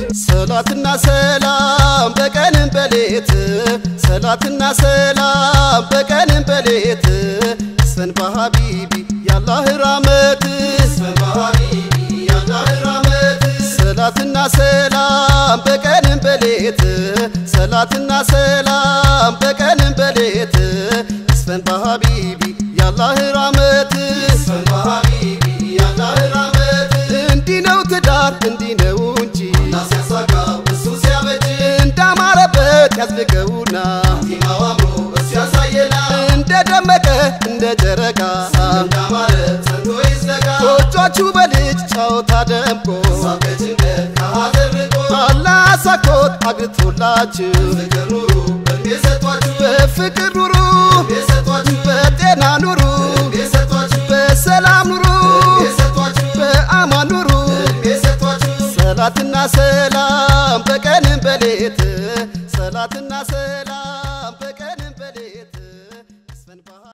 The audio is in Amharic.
ሰላትና ሰላም በቀንም በሌት ሰላትና ሰላም በቀንም በሌት ሰን በሀቢቢ ያላህ ራመት ሰን በሀቢቢ ያላህ ራመት ሰላትና ሰላም በቀንም በሌት ሰላትና ሰላም በቀንም በሌት ይስፈን በሀቢቢ ያላህ ራመት ይስፈን በሀቢቢ ያላህ ራመት እንዲህ ነው ትዳር እንዲህ ነው እንጂ ሲያሳጋው እሱ ሲያበጅ እንዳማረበት ያዝልቀውና ቲማው አምሮ እሱ ያሳየና እንደደመቀ እንደ ጨረቃ እንዳማረ ጸንቶ ይዘጋ ጎጆቹ በልጅ ጨዋታ ደምቆ ሳቀጭንቀት ከሀገር ርቆ አላህ አሳኮት አግብቶላችሁ ፍቅር ኑሩ እድሜ ሰጧችሁ በፍቅር ኑሩ እድሜ ሰጧችሁ በጤና ኑሩ እድሜ ሰጧችሁ በሰላም ኑሩ እድሜ ሰጧችሁ በአማን ኑሩ እድሜ ሰጧችሁ ሰላትና ሰላም በቀንም በሌት ሰላትና ሰላም